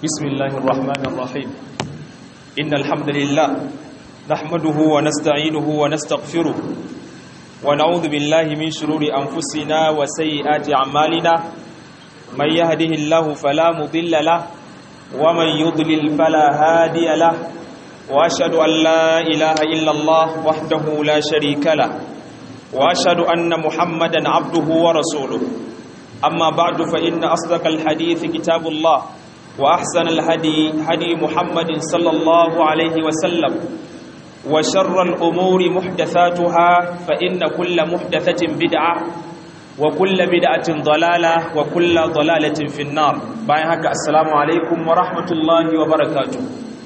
بسم الله الرحمن الرحيم إن الحمد لله نحمده ونستعينه ونستغفره ونعوذ بالله من شرور أنفسنا وسيئات أعمالنا من يهده الله فلا مضل له ومن يضلل فلا هادي له وأشهد أن لا إله إلا الله وحده لا شريك له وأشهد أن محمدا عبده ورسوله أما بعد فإن أصدق الحديث كتاب الله وأحسن الهدي هدي محمد صلى الله عليه وسلم وشر الأمور محدثاتها فإن كل محدثة بدعة وكل بدعة ضلالة وكل ضلالة في النار بايهك السلام عليكم ورحمة الله وبركاته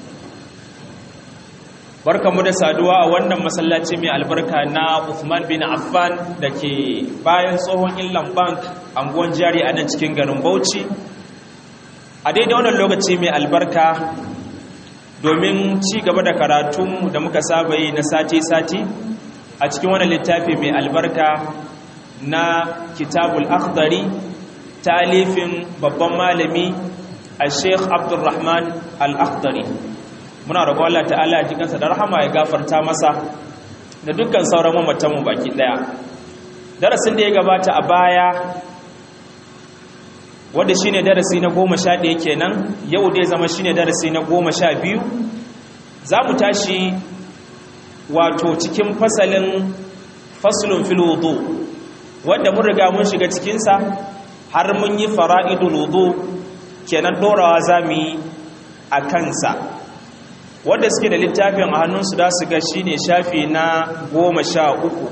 barka mu da saduwa a wannan masallaci mai albarka na Uthman bin Affan da ke bayan tsohon Inland Bank anguwan jari a nan cikin garin Bauchi a daidai wannan lokaci mai albarka domin ci gaba da karatunmu da muka saba yi na sati-sati a cikin wannan littafi mai albarka na kitabul akhdari talifin babban malami a sheikh abdulrahman al-akhdari muna roƙon Allah ta'ala jikansa da rahama ya gafarta masa da dukkan sauran mamatanmu baki daya darasin da ya gabata a baya wanda shine darasi na goma sha ɗaya kenan yau dai zama shine darasi na goma sha biyu za mu tashi wato cikin fasalin fasulun filodo wanda mun riga mun shiga cikinsa har mun yi fara'idul wudu kenan ɗorawa za mu yi a kansa wanda suke da littafin a hannunsu da su ga shine shafi na goma sha uku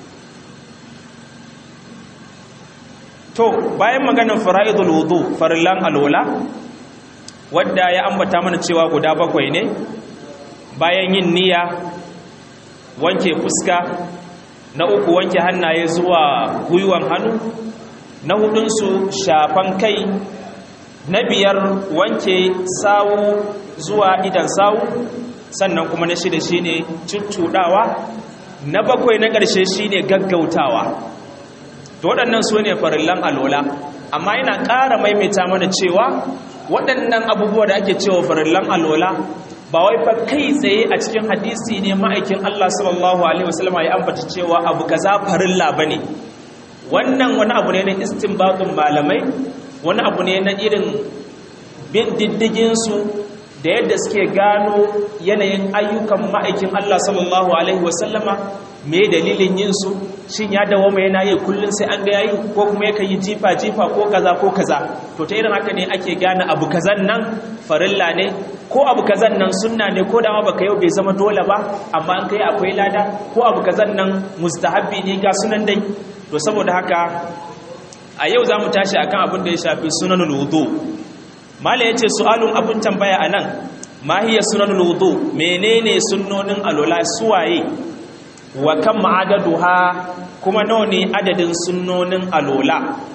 to bayan maganin fara'idul wudu farillan alola wadda ya ambata mana cewa guda bakwai ne bayan yin niyya wanke fuska na uku wanke hannaye zuwa gwiwan hannu na hudunsu shafan kai na biyar wanke sawu zuwa idan sawu sannan kuma na shida shine cuccudawa na bakwai na ƙarshe shine gaggautawa to waɗannan su ne farillan alola amma yana ƙara maimaita mana cewa waɗannan abubuwa da ake cewa farillan alola ba wai fa kai tsaye a cikin hadisi ne ma'aikin Allah sallallahu alaihi wasallam ya ambata cewa abu kaza farilla bane wannan wani abu ne na istinbatun malamai wani abu ne na irin bin diddigin su da yadda suke gano yanayin ayyukan ma'aikin Allah sallallahu alaihi wasallama me dalilin yin su shin ya dawo mai yana yi kullun sai an ga yayi ko kuma yake yi jifa jifa ko kaza ko kaza to ta irin haka ne ake gane abu kazan nan farilla ne ko abu kazan nan sunna ne ko da ma baka yau bai zama dole ba amma an kai akwai lada ko abu kazan nan mustahabbi ne ga sunan dai to saboda haka a yau zamu tashi akan abin da ya shafi sunanul wudu mala yace su'alun abun tambaya anan ma hiya sunanul wudu menene sunnonin alola suwaye wa kan ma'adaduha kuma nawa ne adadin sunnonin alola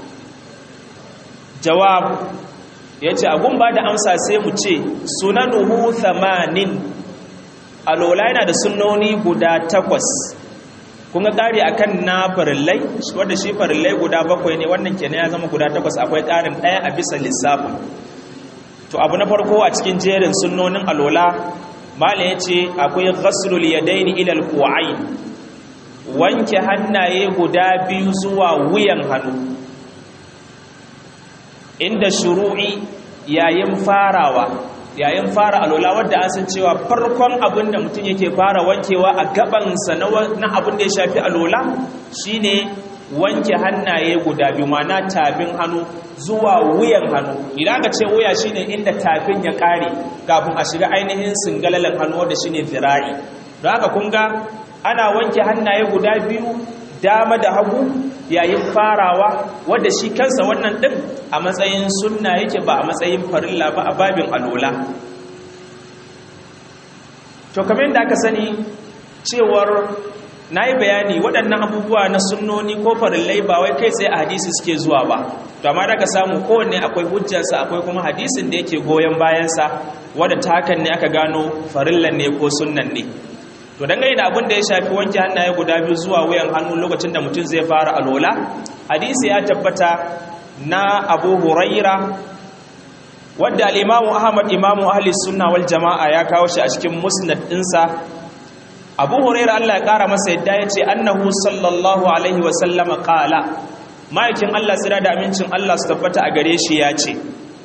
jawab ya ce abun ba da amsa sai mu ce sunanuhu thamanin alola yana da sunnoni guda takwas kun ga ƙari a kan na farillai wadda shi farillai guda bakwai ne wannan kenan ya zama guda takwas akwai ƙarin ɗaya a bisa lissafin to abu na farko a cikin jerin sunnonin alola malam ya ce akwai ghaslul yadaini ilal ku'ain wanke hannaye guda biyu zuwa wuyan hannu inda shuru'i yayin farawa yayin fara alola wadda an san cewa farkon abin da mutum yake fara wankewa a gabansa na abin da ya shafi alola shine wanke hannaye guda biyu mana tafin hannu zuwa wuyan hannu idan ka ce wuya shine inda tafin ya kare kafin a shiga ainihin singalalan hannu wanda shine zira'i don haka kun ga ana wanke hannaye guda biyu dama da hagu yayin farawa wadda shi kansa wannan din a matsayin sunna yake ba a matsayin farilla ba a babin alola to kamar yadda aka sani cewar na yi bayani waɗannan abubuwa na sunnoni ko farillai ba wai kai tsaye a hadisi suke zuwa ba to amma da ka samu kowanne akwai hujjarsa akwai kuma hadisin da yake goyon bayansa wadda ta hakan ne aka gano farillan ne ko sunnan ne to dangane da abin da ya shafi wanke hannaye guda biyu zuwa wuyan hannu lokacin da mutum zai fara alola hadisi ya tabbata na abu huraira wadda al-imamu ahmad imamu ahli sunna wal jama'a ya kawo shi a cikin musnad ɗinsa abu huraira Allah ya kara masa yadda ya ce annahu sallallahu alaihi wa sallama qala ma'aikin Allah tsira da amincin Allah su tabbata a gare shi ya ce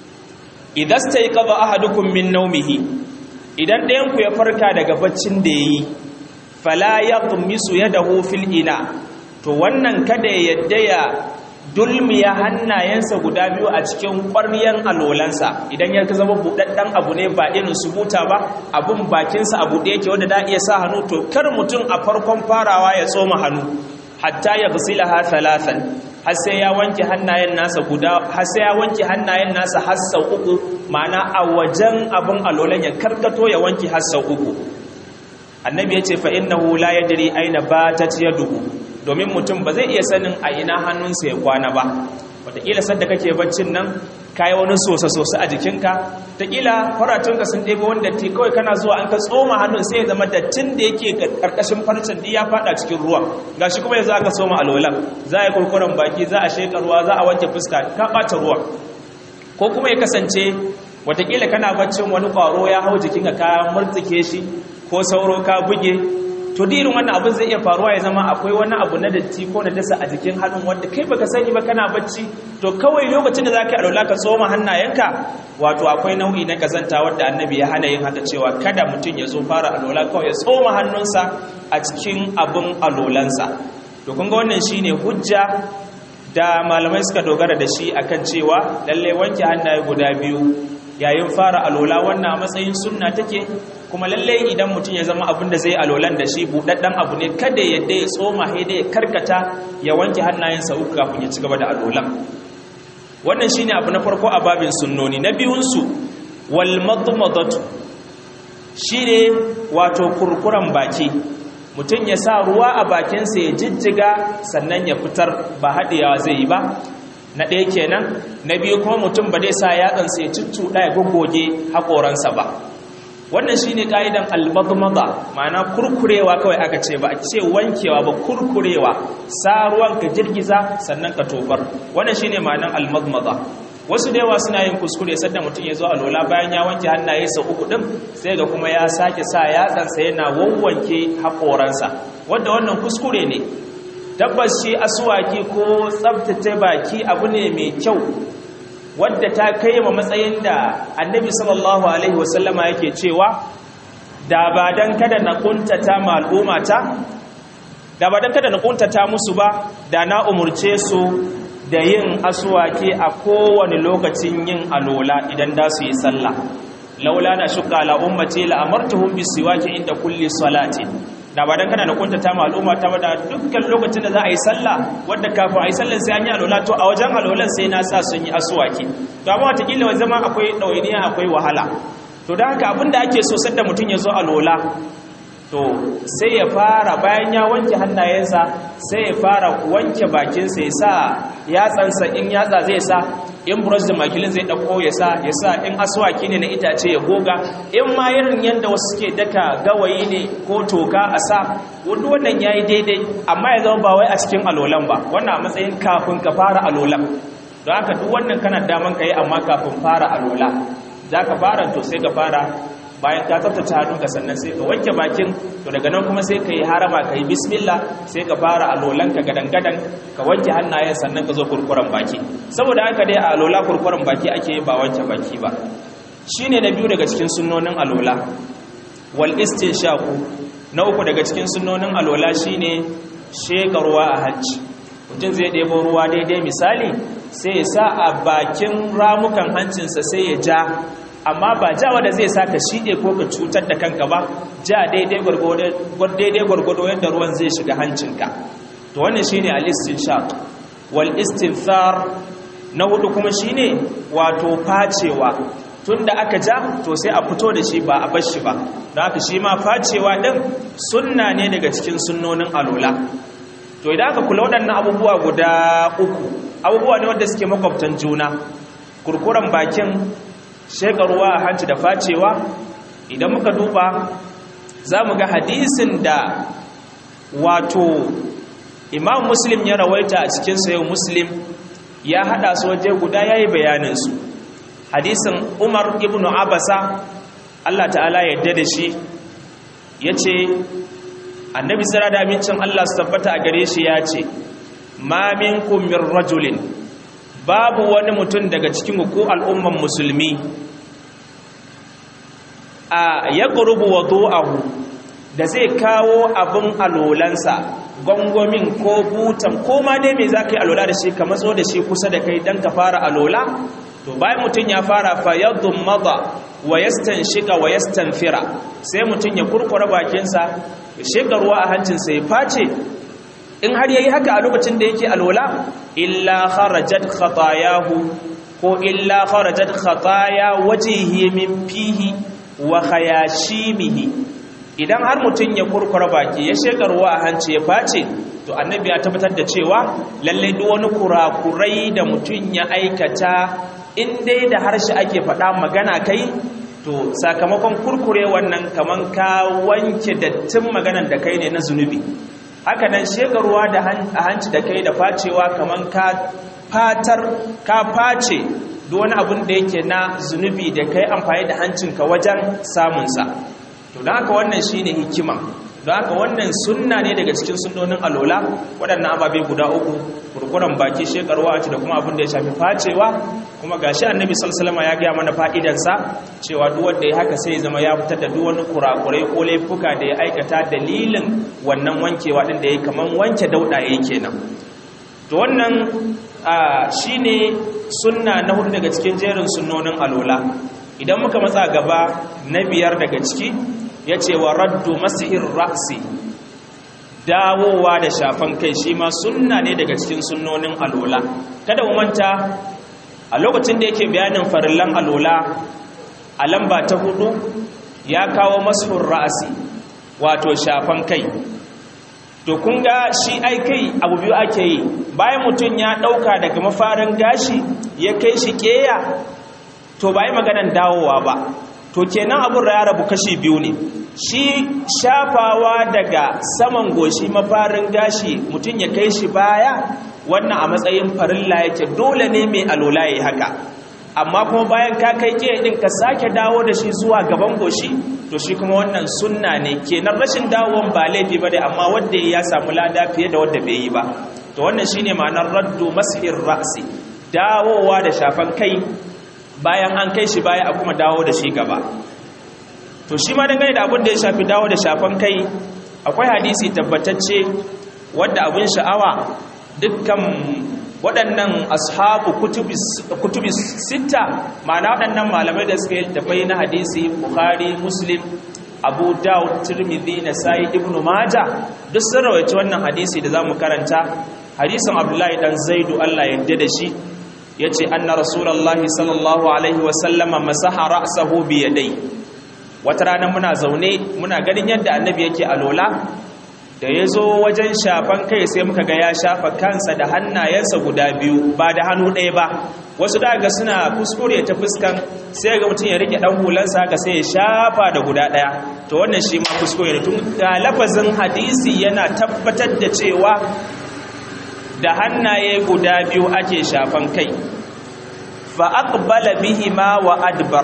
idan stayqadha ahadukum min nawmihi idan ɗayan ku ya farka daga baccin da yayi fala yaqmisu yadahu fil ina to wannan kada ya yadda ya dulmiya hannayensa guda biyu a cikin ƙwaryan alolansa idan ya zama buɗaɗɗen abu ne ba irin su buta ba abun bakinsa a buɗe yake wanda da iya sa hannu to kar mutum a farkon farawa ya tsoma hannu hatta ya gusila ha thalathan har sai ya wanke hannayen nasa guda har sai ya wanke hannayen nasa har sau uku ma'ana a wajen abun alolan ya karkato ya wanke har sau uku annabi ya ce fa innahu la yadri aina batat yaduhu domin mutum ba zai iya sanin a ina hannunsa ya kwana ba wataƙila sadda kake baccin nan kayi wani sosa-sosa a jikinka taƙila faratunka sun ɗebe wanda ti kawai kana zuwa an ka tsoma hannun sai ya zama dattin da yake ƙarƙashin farcen da ya faɗa cikin ruwa ga shi kuma yanzu aka tsoma alwalan za a yi kurkuren baki za a sheƙa ruwa za a wanke fuska ka ɓata ruwa ko kuma ya kasance wataƙila kana baccin wani ƙwaro ya hau jikinka ka murtsike shi ko sauro ka buge to dirin wannan abin zai iya faruwa ya zama akwai wani abu na datti ko na dasa a jikin hannun wanda kai baka sani ba kana bacci to kawai lokacin da zaka alwala ka tsoma hannayenka wato akwai nau'i na kazanta wanda annabi ya hana yin haka cewa kada mutum ya zo fara alwala kawai ya tsoma hannunsa a cikin abin alwalansa to kun ga wannan shine hujja da malamai suka dogara da shi akan cewa lalle wanke hannaye guda biyu yayin fara alola wannan a matsayin sunna take kuma lalle idan mutum ya zama abin da zai alolan da shi buɗaɗɗen abu ne kada ya dai tsoma haida ya karkata ya wanke hannayensa uku kafin ya ci gaba da alolan wannan shine abu na farko a babin sunnoni na biyunsu wal madmadatu shine wato kurkuran baki mutum ya sa ruwa a bakinsa ya jijjiga sannan ya fitar ba haɗewa zai yi ba na ɗaya kenan na biyu kuma mutum ba zai sa yatsansa ya cuccuɗa ya goggoge haƙoransa ba wannan shi ne ƙa'idan albadmada ma'ana kurkurewa kawai aka ce ba a ce wankewa ba kurkurewa sa ruwan ka girgiza sannan ka tofar wannan shi ne ma'anan almadmada wasu da yawa suna yin kuskure sadda mutum ya zo a lola bayan ya wanke hannaye sau uku ɗin sai ga kuma ya sake sa yatsansa yana wawwanke haƙoransa wadda wannan kuskure ne tabbas shi asuwaki ko tsabtace baki abu ne mai kyau wadda ta kai ma matsayin da annabi sallallahu alaihi wasallama yake cewa da ba dan kada na kuntata ma al'ummata da ba dan kada na kuntata musu ba da na umurce su da yin asuwaki a kowane lokacin yin alola idan da su yi sallah laula na shuka ala ummati la amartuhum bisiwaki inda kulli salati da ba dan kana da kuntata ma al'umma ta da dukkan lokacin da za a yi sallah wanda kafin a yi sallah sai an yi alola to a wajen alolan sai na sa sun yi asuwaki to amma watakila wa zama akwai ɗawainiya akwai wahala to da haka abinda ake so sadda mutum ya zo alola to sai ya fara bayan ya wanke hannayensa sai ya fara wanke bakinsa ya sa yatsansa in yatsa zai sa in brush da makilin zai ɗauko ya sa ya sa in aswaki ne na itace ya goga in ma irin yadda wasu suke daka gawayi ne ko toka a sa wanda wannan ya yi daidai amma ya zama ba wai a cikin alolan ba wannan a matsayin kafin ka fara alolan don haka duk wannan kana daman ka yi amma kafin fara alola za ka fara to sai ka fara bayan ka tsaftace hannunka sannan sai ka wanke bakin to daga nan kuma sai ka yi harama ka yi bismillah sai ka fara alolanka gadan-gadan ka wanke hannayen sannan ka zo kurkuren baki saboda haka dai a alola kurkuren baki ake ba wanke baki ba shine na biyu daga cikin sunnonin alola wal shaku na uku daga cikin sunnonin alola shine sheka ruwa a hanci mutum zai ɗebo ruwa daidai misali sai ya sa a bakin ramukan hancinsa sai ya ja amma ba ja wanda zai sa ka shiɗe ko ka cutar da kanka ba ja daidai gwargwado yadda ruwan zai shiga hancinka to wannan shine al-istinshaq wal istinthar na hudu kuma shine wato facewa tunda aka ja to sai a fito da shi ba a bar shi ba don haka shi ma facewa din sunna ne daga cikin sunnonin alola to idan aka kula waɗannan abubuwa guda uku abubuwa ne wanda suke makwabtan juna kurkuren bakin shekaruwa a hanci da facewa idan muka duba za mu ga hadisin da wato imam muslim ya rawaita a cikin sayo muslim ya hada su waje guda ya yi bayaninsu hadisin umar ibn abasa Allah ta'ala yadda da shi ya ce annabi tsira da amincin Allah su tabbata a gare shi ya ce ma minkum min rajulin babu wani mutum daga cikin ku al'umman musulmi a ya ƙurubu wadu'ahu da zai kawo abin alolansa gwangwamin ko butan ko ma dai mai za ka yi alola da shi ka matso da shi kusa da kai don ka fara alola to bayan mutum ya fara fayyadun maza wa yastan shiga wa yastan fira sai mutum ya kurkura bakinsa ya shiga ruwa a hancinsa ya face in har yayi haka a lokacin da yake alola illa kharajat khatayahu ko illa kharajat khataya wajhihi min fihi wa khayashimihi idan har mutum ya kurkura baki ya shekarwa a hanci ya face to annabi ya tabbatar da cewa lallai duk wani kurakurai da mutum ya aikata in dai da harshe ake faɗa magana kai to sakamakon kurkure wannan kaman ka wanke dattin maganan da kai ne na zunubi haka nan shekarwa da a hanci da kai da facewa kaman ka fatar ka face duk wani abin da yake na zunubi da kai amfani da hancinka wajen samunsa to don haka wannan shi ne hikima don haka wannan sunna ne daga cikin sunnonin alola waɗannan ababe guda uku kurkuren baki shekarwa da kuma abin da ya shafi facewa kuma ga shi annabi salsalama ya gaya mana fa'idansa cewa duk wanda ya haka sai zama ya fitar da duk wani kurakurai ko laifuka da ya aikata dalilin wannan wankewa ɗin da ya kamar wanke dauɗa ya kenan to wannan shi ne sunna na hudu daga cikin jerin sunnonin alola idan muka matsa gaba na biyar daga ciki ya ce wa raddu masihin ra'si dawowa da shafan kai shi ma sunna ne daga cikin sunnonin alola kada mu manta a lokacin da yake bayanin farillan alola a lamba ta hudu ya kawo masihin ra'si wato shafan kai to kun ga shi ai kai abu biyu ake yi bayan mutum ya ɗauka daga mafarin gashi ya kai shi ƙeya to ba yi maganan dawowa ba to kenan abin ya rabu kashi biyu ne shi shafawa daga saman goshi mafarin gashi mutum ya kai shi baya wannan a matsayin farilla yake dole ne mai alola ya haka amma kuma bayan ka kai ke din ka sake dawo da shi zuwa gaban goshi to shi kuma wannan sunna ne kenan rashin dawon ba laifi ba dai amma wanda ya samu lada fiye da wanda bai yi ba to wannan shine ma'anar raddu mas'ir ra'si dawowa da shafan kai bayan an kai shi baya a kuma dawo da shi gaba to shi ma dangane da abin da ya shafi dawo da shafan kai akwai hadisi tabbatacce wadda abin sha'awa dukkan waɗannan ashabu kutubi sita ma'ana waɗannan malamai da suka yi tafai na hadisi bukhari muslim abu dawud tirmidhi na sayi ibn maja duk sun rawaita wannan hadisi da za mu karanta hadisin abdullahi dan zaidu allah yadda da shi ya ce anna rasulallah sallallahu alaihi wasallama masaha ra'sahu bi yadai wata rana muna zaune muna ganin yadda annabi yake alola da ya zo wajen shafan kai sai muka ga ya shafa kansa da hannayensa guda biyu ba da hannu ɗaya ba wasu daga suna kuskure ta fuskan sai ga mutum ya rike ɗan hulansa ga sai ya shafa da guda ɗaya to wannan shi ma kuskure ne tun ga lafazin hadisi yana tabbatar da cewa da hannaye guda biyu ake shafan kai fa aqbala bihima wa adbar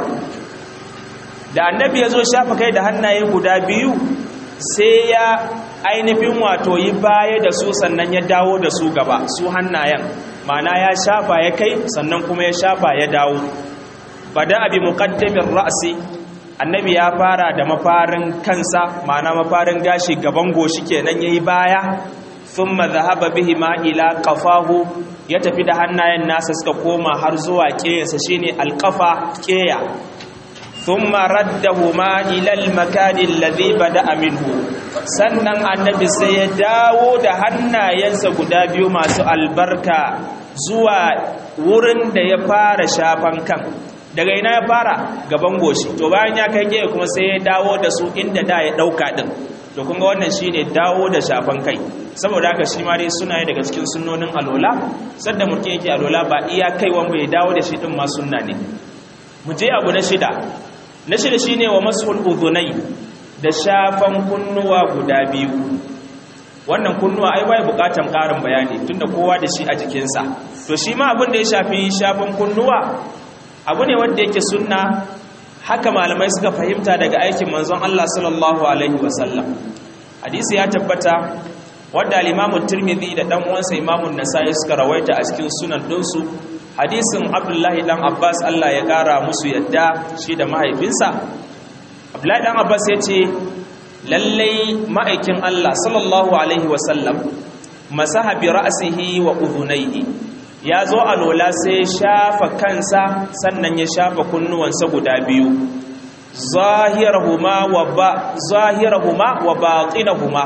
da annabi ya zo shafa kai da hannaye guda biyu sai ya ainihin wato yi baya da su sannan ya dawo da su gaba su hannayen mana ya shafa ya kai sannan kuma ya shafa ya dawo bada abi muqaddamin ra'si annabi ya fara da mafarin kansa mana mafarin gashi gaban goshi kenan yayi baya thumma dhahaba bihima ila qafahu ya tafi da hannayen nasa suka koma har zuwa ƙeyarsa shine alqafa ƙeya thumma raddahuma ila al-makan alladhi bada'a minhu sannan annabi sai ya dawo da hannayensa guda biyu masu albarka zuwa wurin da ya fara shafan kan daga ina ya fara gaban goshi to bayan ya kai gefe kuma sai ya dawo da su inda da ya dauka din to kun ga wannan shine dawo da shafan kai saboda haka shi ma dai suna daga cikin sunnonin alola sadda mutum yake alola ba iya kaiwan bai dawo da shi din ma sunna ne mu je abu na shida na shida shine wa mashul udhunai da shafan kunnuwa guda biyu wannan kunnuwa ai bai bukatan karin bayani tunda kowa da shi a jikinsa to shi ma abin da ya shafi shafan kunnuwa abu ne wanda yake sunna haka malamai suka fahimta daga aikin manzon Allah sallallahu alaihi wasallam hadisi ya tabbata wanda al-Imam Tirmidhi da dan uwansa Imam Nasa'i suka rawaita a cikin sunan dinsu hadisin Abdullahi dan Abbas Allah ya kara musu yadda shi da mahaifinsa Abdullahi dan Abbas ya ce lallai ma'aikin Allah sallallahu alaihi wasallam masaha bi ra'sihi wa udhunayhi ya zo a lola sai shafa kansa sannan ya shafa kunnuwansa guda biyu zahirahuma wa ba zahirahuma wa batinahuma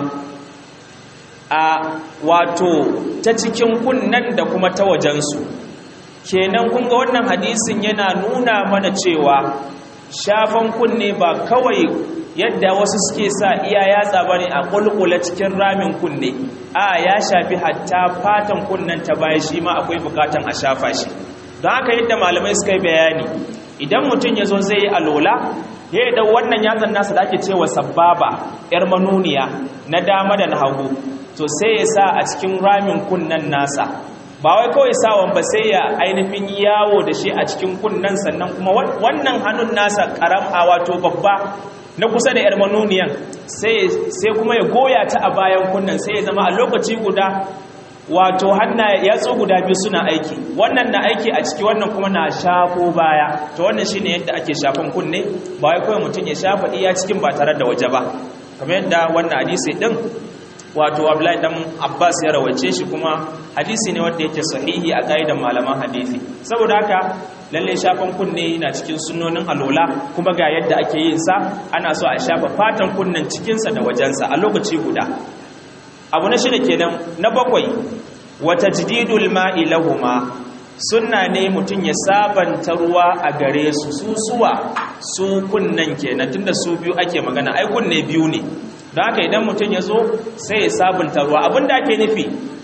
a wato ta cikin kunnan da kuma ta wajensu kenan kun ga wannan hadisin yana nuna mana cewa shafan kunne ba kawai yadda wasu suke sa iya yatsa bane a kulkula cikin ramin kunne a ya shafi hatta fatan kunnen ta baya shi ma akwai bukatan a shafa shi don haka yadda malamai suka yi bayani idan mutum ya zo zai yi alola ya yi wannan yatsan nasa da ake cewa sababa yar manuniya na dama da na hagu to sai ya sa a cikin ramin kunnen nasa ba wai kawai sawan ba sai ya ainihin yawo da shi a cikin kunnen sannan kuma wannan hannun nasa karam a wato babba na kusa da 'yar manuniyan sai kuma ya goya ta a bayan kunnen sai ya zama a lokaci guda wato hanna yatsu guda biyu suna aiki wannan na aiki a ciki wannan kuma na shafo baya to wannan shine yadda ake shafan kunne ba wai kawai mutum ya shafa iya cikin ba tare da waje ba kamar yadda wannan hadisi din wato Abdullahi dan Abbas ya rawace shi kuma hadisi ne wanda yake sahihi a kaidan malaman hadisi saboda haka lalle shafan kunne na cikin sunnonin alola kuma ga yadda ake yin sa ana so a shafa fatan kunnen cikinsa da wajensa a lokaci guda abu na shida kenan na bakwai wata jididul ma'i lahuma sunna ne mutum ya sabanta ruwa a gare su su suwa su kunnen kenan tunda su biyu ake magana ai kunne biyu ne don haka idan mutum ya zo sai ya sabunta ruwa abinda ake nufi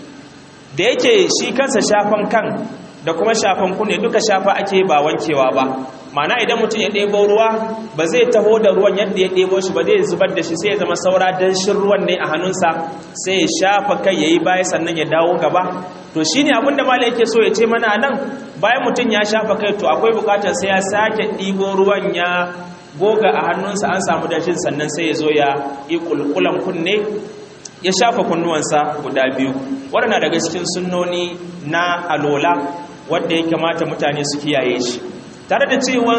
da yake shi kansa shafan kan da kuma shafan kunne duka shafa ake ba wankewa ba mana idan mutum ya ɗebo ruwa ba zai taho da ruwan yadda ya ɗebo shi ba zai zubar da shi sai ya zama saura danshin ruwan ne a hannunsa sai ya shafa kai ya yi baya sannan ya dawo gaba to shi ne abinda mala yake so ya ce mana nan bayan mutum ya shafa kai to akwai bukatar sai ya sake ɗibo ruwan ya goga a hannunsa an samu dashin sannan sai ya zo ya yi kulkulan kunne ya shafa kunnuwansa guda biyu waɗanda daga cikin sunnoni na alola wadda ya kamata mutane su kiyaye shi tare da cewan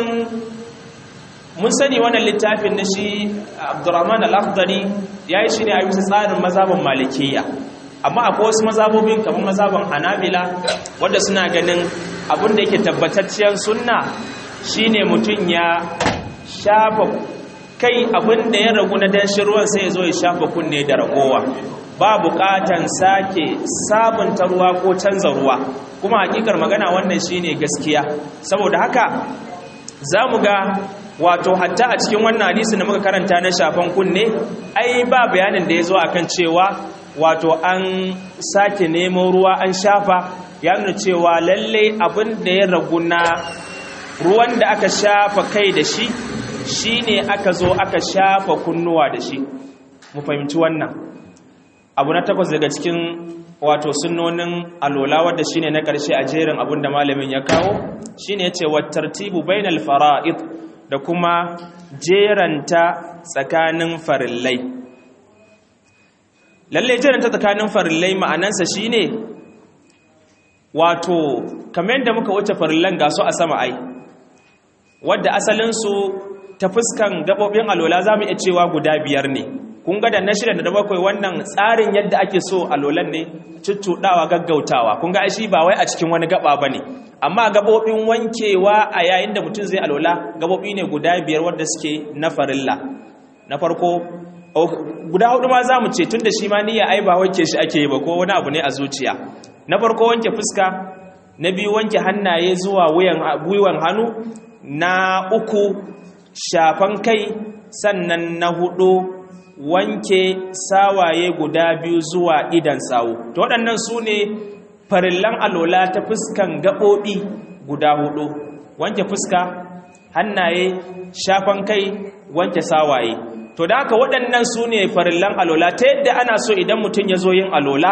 mun sani wannan littafin na shi abdurrahman al-akhdari ya yi shi ne a bisa tsarin mazhabin malikiya amma akwai wasu mazhabobin kamar mazhabin hanabila wadda suna ganin abin da yake tabbatacciyar sunna shine mutum ya shafa kai abin da ya ragu na danshin ruwan sai ya zo ya shafa kunne da ragowa ba bukatan sake sabunta ruwa ko canza ruwa kuma hakikar magana wannan shine gaskiya saboda haka za mu ga wato hatta a cikin wannan hadisi da muka karanta na shafan kunne ai ba bayanin da ya zo akan cewa wato an sake nemo ruwa an shafa ya nuna cewa lallai abin da ya ragu na ruwan da aka shafa kai da shi shine aka zo aka shafa kunnuwa da shi mu fahimci wannan abu na takwas daga cikin wato sunnonin alola wadda shine na ƙarshe a jerin abin da malamin ya kawo shine yace wattartibu bainal fara'id da kuma jeranta tsakanin farillai lalle jeranta tsakanin farillai ma'anansa shine wato kamar yadda muka wuce farillan gasu a sama ai wadda asalin su ta fuskan gabobin alola zamu iya cewa guda biyar ne kun ga da na shida da na bakwai wannan tsarin yadda ake so alolan ne cuccuɗawa gaggautawa kun ga shi ba wai a cikin wani gaba ba ne amma gabobin wankewa a yayin da mutum zai alola gabobi ne guda biyar wadda suke na farilla na farko guda hudu ma za mu ce tun da shi ma niyya ai ba wanke shi ake yi ba ko wani abu ne a zuciya na farko wanke fuska na biyu wanke hannaye zuwa gwiwan hannu na uku shafan kai sannan na hudu wanke sawaye guda biyu zuwa idan sawu to waɗannan su ne farillan alola ta fuskan gaɓoɓi guda hudu wanke fuska hannaye shafan kai wanke sawaye to da haka waɗannan su ne farillan alola ta yadda ana so idan mutum ya zo yin alola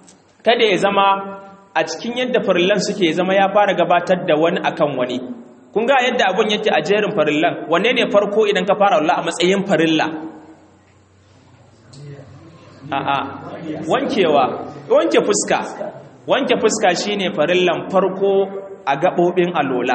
kada ya zama a cikin yadda farillan suke ya zama ya fara gabatar da wani akan wani kun ga yadda abun yake a jerin farillan wanne ne farko idan ka fara Allah a matsayin farilla a'a wankewa wanke fuska wanke fuska shine farillan farko a gabobin alola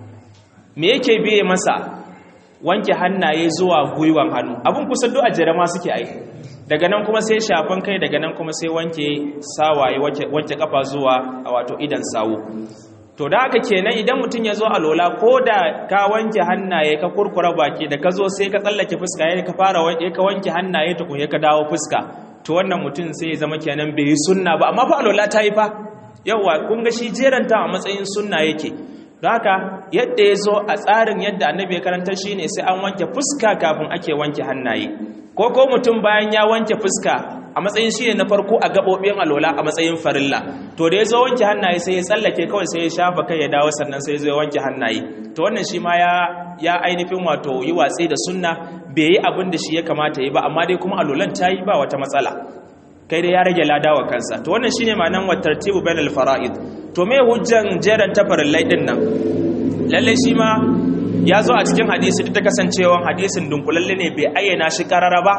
me yake biye masa wanke hannaye zuwa gwiwan hannu abun kusa duk a jere ma suke ai daga nan kuma sai shafan kai daga nan kuma sai wanke sawaye wanke kafa zuwa a wato idan sawu to da haka kenan idan mutum ya zo a lola ko da ka wanke hannaye ka kurkura baki da ka zo sai ka tsallake fuska ya ka fara wanke ka wanke hannaye tukun ya ka dawo fuska to wannan mutum sai ya zama kenan bai yi sunna ba amma fa a lola ta yi fa yawa kun ga shi jeranta a matsayin sunna yake don haka yadda ya zo a tsarin yadda annabi ya karanta shi ne sai an wanke fuska kafin ake wanke hannaye ko ko mutum bayan ya wanke fuska a matsayin shi ne na farko a gaɓoɓin alola a matsayin farilla to da ya zo wanke hannaye sai ya tsallake kawai sai ya shafa kai ya dawo sannan sai ya zo wanke hannaye to wannan shi ma ya ya ainihin wato yi watsi da sunna bai yi abin da shi ya kamata yi ba amma dai kuma alolan ta yi ba wata matsala kai dai ya rage lada wa kansa to wannan shine ma'anan wa tartibu bainal fara'id to me hujjan jeran tafarillai din nan lalle shi ma ya zo a cikin hadisi duk da kasancewa hadisin dunkulalle ne bai ayyana shi karara ba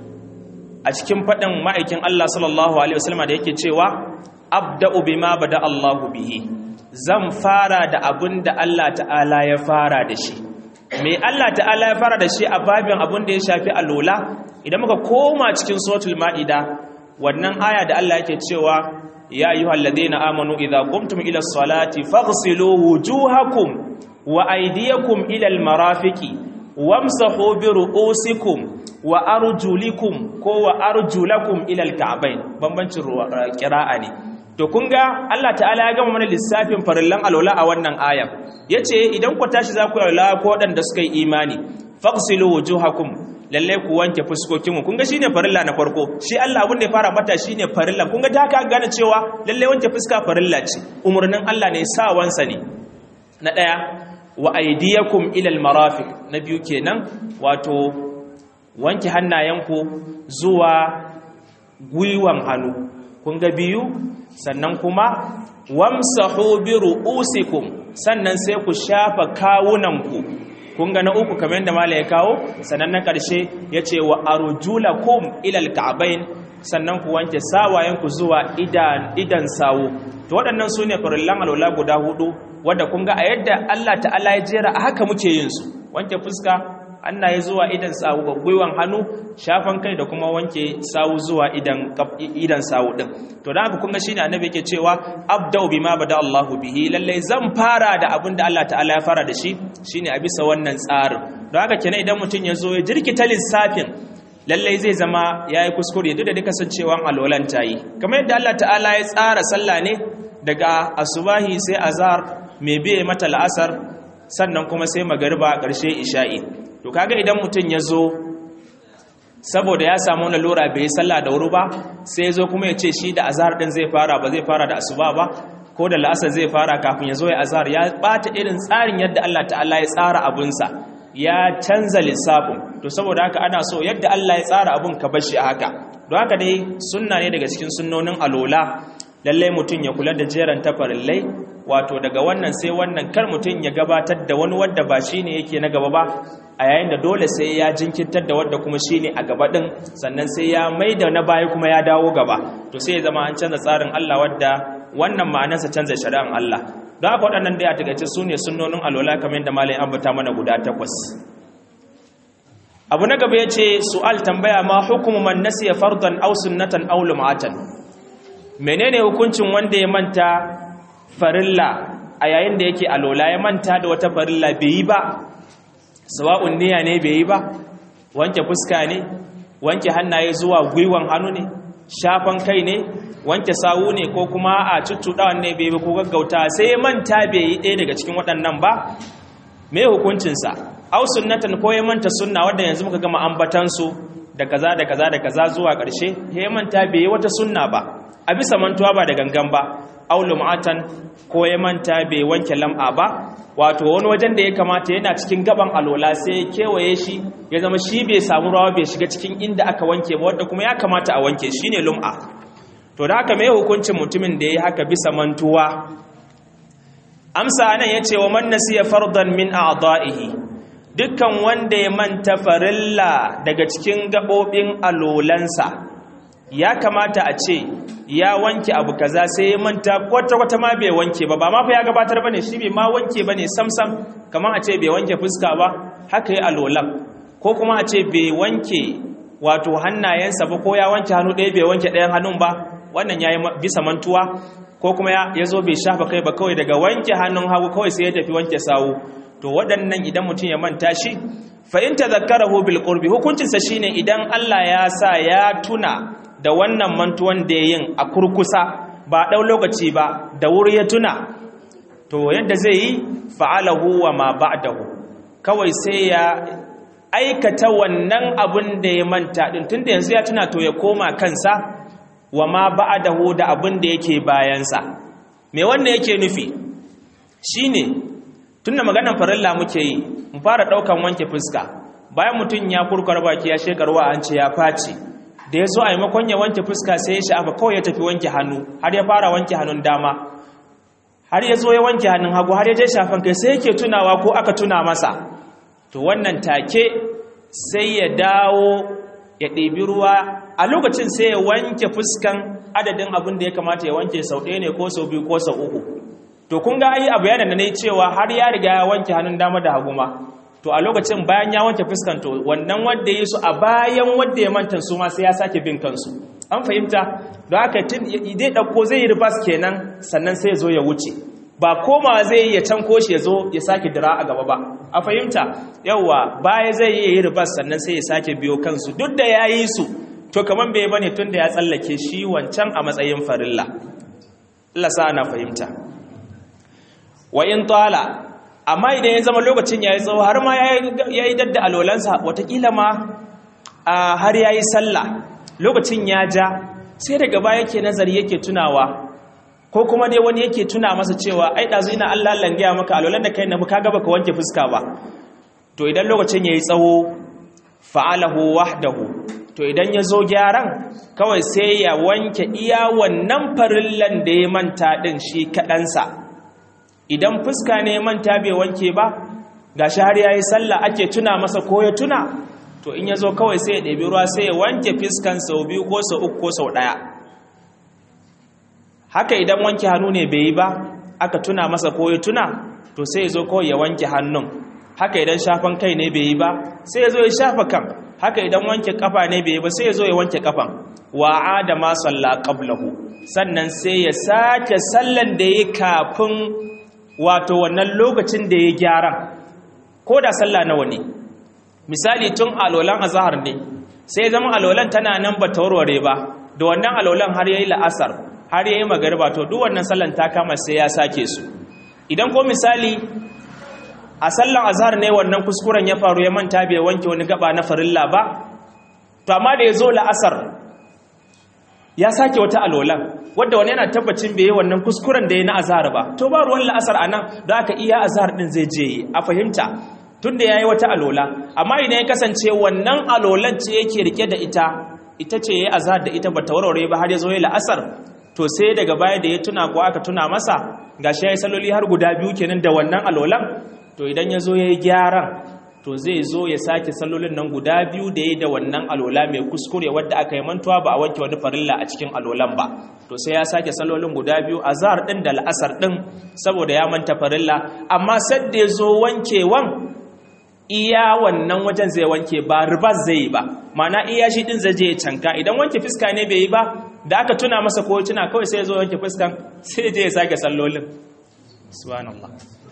a cikin faɗin ma'aikin Allah sallallahu alaihi wasallam da yake cewa abda'u bima bada Allahu bihi zan fara da abin da Allah ta'ala ya fara da shi me Allah ta'ala ya fara da shi a babin abin da ya shafi alola idan muka koma cikin suratul ma'ida wannan aya da Allah yake cewa ya ayyuhal ladina amanu idza qumtum ila salati faghsilu wujuhakum wa aydiyakum ila almarafiqi wamsahu bi ru'usikum wa arjulikum ko wa arjulakum ila alka'bayn bambancin qira'a ne to kun ga Allah ta'ala ya gama mana lissafin farillan alwala a wannan ayan yace idan ku tashi za ku yi alwala ko wadanda suka yi imani faghsilu wujuhakum lalle ku wanke fuskokinmu kun ga shine farilla na farko shi Allah abin da ya fara mata shine farilla kun ga da ka gane cewa lalle wanke fuska farilla ce umurnin Allah ne sawansa ne na daya wa aydiyakum ila almarafiq na biyu kenan wato wanke hannayenku zuwa gwiwan hannu kun ga biyu sannan kuma wamsahu bi ru'usikum sannan sai ku shafa kawunanku kun ga na uku kamar yadda mala ya kawo sannan na ƙarshe ya ce wa arjulakum ilal ka'bayn sannan ku wanke sawayenku zuwa idan idan sawu to waɗannan su ne farillan alwala guda hudu wadda kun ga a yadda Allah ta'ala ya jera a haka muke yin su wanke fuska ya zuwa idan sawu ga gwiwan hannu shafan kai da kuma wanke sawu zuwa idan idan sawu din to da haka kun ga shine annabi yake cewa abda'u bima bada Allahu bihi lalle zan fara da abin da Allah ta'ala ya fara da shi shine a bisa wannan tsarin don haka kenan idan mutum ya zo ya jirkita lissafin lallai zai zama ya yi kuskure duk da duka sancewan alwalan ta yi kamar yadda Allah ta'ala ya tsara sallah ne daga asubahi sai azhar mai biye mata la'asar sannan kuma sai magariba ƙarshe isha'i to kaga idan mutum ya zo saboda ya samu lalura bai sallah da wuri ba sai ya zo kuma ya ce shi da azhar din zai fara ba zai fara da asuba ba ko da la'asar zai fara kafin ya zo ya azhar ya bata irin tsarin yadda Allah ta'ala ya tsara abunsa ya canza lissafin to saboda haka ana so yadda Allah ya tsara abun ka bashi a haka don haka dai sunna ne daga cikin sunnonin alola lallai mutum ya kula da jeran tafarillai wato daga wannan sai wannan kar mutum ya gabatar da wani wadda ba shine yake na gaba ba a yayin da dole sai ya jinkirtar da wadda kuma shine a gaba din sannan sai ya maida na baya kuma ya dawo gaba to sai ya zama an canza tsarin Allah wadda wannan ma'anarsa canza shari'an Allah don haka waɗannan da ya takaice su ne sunnonin alwala kamar yadda malai ambata mana guda takwas abu na gaba ya ce su'al tambaya ma hukumu man nasiya fardan aw sunnatan aw lum'atan menene hukuncin wanda ya manta farilla a yayin da yake alola ya manta da wata farilla bai yi ba sawa'un niyya ne bai yi ba wanke fuska ne wanke hannaye zuwa gwiwan hannu ne shafan kai ne wanke sawu ne ko kuma a cuccuɗawan ne bai ko gaggauta sai ya manta bai yi ɗaya daga cikin waɗannan ba me hukuncinsa au sunnatan ko ya manta sunna wadda yanzu muka gama ambatansu da kaza da kaza da kaza zuwa ƙarshe ya manta bai yi wata sunna ba a bisa mantuwa ba da gangan ba au lum'atan ko ya manta bai wanke lam'a ba wato wani wajen da ya kamata yana cikin gaban alola sai ya kewaye shi ya zama shi bai samu rawa bai shiga cikin inda aka wanke ba wadda kuma ya kamata a wanke shine lum'a to da haka mai hukuncin mutumin da ya yi haka bisa mantuwa amsa anan yace wa man nasiya fardan min a'da'ihi dukkan wanda ya manta farilla daga cikin gabobin alolansa ya kamata a ce ya wanke abu kaza sai ya manta kwata kwata ma bai wanke ba ba ma fa ya gabatar bane shi bai ma wanke bane samsam kamar a ce bai wanke fuska ba haka yi alolan ko kuma a ce bai wanke wato hannayensa ba ko ya wanke hannu ɗaya bai wanke ɗayan hannun ba wannan ya yi bisa mantuwa ko kuma ya zo bai shafa kai ba kawai daga wanke hannun hagu kawai sai ya tafi wanke sawu to waɗannan idan mutum ya manta shi fa in tadhakkarahu bil qurbi hukuncinsa shine idan Allah ya sa ya tuna da wannan mantuwan da yin a kurkusa ba ɗau lokaci ba da wuri ya tuna to yadda zai yi fa'alahu wa ma ba'dahu kawai sai ya aikata wannan abin da ya manta din tunda yanzu ya tuna to ya koma kansa wa ma ba'dahu da abin da yake bayansa me wannan yake nufi shine tunda maganar farilla muke yi mu fara daukan wanke fuska bayan mutum ya kurkar baki ya shekarwa an ce ya faci da ya zo a maimakon ya wanke fuska sai ya sha'afa kawai ya tafi wanke hannu har ya fara wanke hannun dama har ya zo ya wanke hannun hagu har ya je shafan kai sai yake tunawa ko aka tuna masa to wannan take sai ya dawo ya ɗebi ruwa a lokacin sai ya wanke fuskan adadin abin da ya kamata ya wanke sau ɗaya ne ko sau biyu ko sau uku to kun ga ai a bayanan da na yi cewa har ya riga ya wanke hannun dama da hagu ma to a lokacin bayan ya wanke fuskan to wannan wanda ya su a bayan wanda ya manta su ma sai ya sake bin kansu an fahimta don haka tun zai ɗauko zai yi ribas kenan sannan sai ya zo ya wuce ba koma zai yi ya canko shi ya zo ya sake dira a gaba ba a fahimta yauwa baya zai yi yi ribas sannan sai ya sake biyo kansu duk da ya yi su to kamar bai bane tun da ya tsallake shi wancan a matsayin farilla Allah sa ana fahimta wa in tala amma idan ya zama lokacin ya yi tsawo har ma ya yi dadda alolansa watakila ma har ya yi sallah lokacin ya ja sai daga baya yake nazari yake tunawa ko kuma dai wani yake tuna masa cewa ai ɗazu ina Allah langaya maka alolan da kai na ka gaba ka wanke fuska ba to idan lokacin ya yi tsawo fa'alahu wahdahu to idan ya zo gyaran kawai sai ya wanke iya wannan farillan da ya manta ɗin shi kaɗansa idan fuska ne manta bai wanke ba ga shi har ya yi sallah ake tuna masa ko ya tuna to in ya zo kawai sai ya ɗabi ruwa sai ya wanke fuskan sau biyu ko sau uku ko sau ɗaya haka idan wanke hannu ne bai yi ba aka tuna masa ko ya tuna to sai ya zo kawai ya wanke hannun haka idan shafan kai ne bai yi ba sai ya zo ya shafa kan haka idan wanke kafa ne bai yi ba sai ya zo ya wanke kafan wa adama salla qablahu sannan sai ya sake sallan da yi kafin wato wannan lokacin da ya gyara ko da sallah nawa ne misali tun alolan azhar ne sai zama alolan tana nan ba ta warware ba da wannan alolan har yayi la'asar har yayi magariba to duk wannan sallan ta kama sai ya sake su idan ko misali a sallan azhar ne wannan kuskuren ya faru ya manta bai wanke wani gaba na farilla ba to amma da ya zo la'asar ya sake wata alolan wadda wani yana tabbacin bai yi wannan kuskuren da ya na azhar ba to ba ruwan la'asar a nan da aka iya azhar din zai je a fahimta tun da ya yi wata alola amma idan ya kasance wannan alolan ce yake rike da ita ita ce ya yi azhar da ita ba ta warware ba har ya zo ya la'asar to sai daga baya da ya tuna ko aka tuna masa gashi ya yi saloli har guda biyu kenan da wannan alolan to idan ya zo ya yi gyaran to zai zo ya sake sallolin nan guda biyu da ya da wannan alola mai kuskure wadda aka yi mantuwa ba a wanke wani farilla a cikin alolan ba to sai ya sake sallolin guda biyu a zahar ɗin da la'asar ɗin saboda ya manta farilla amma sadda ya zo wankewan iya wannan wajen zai wanke ba ribas zai yi ba mana iya shi ɗin zai je ya canka idan wanke fuska ne bai yi ba da aka tuna masa ko tuna kawai sai ya zo wanke fuskan sai je ya sake sallolin subhanallah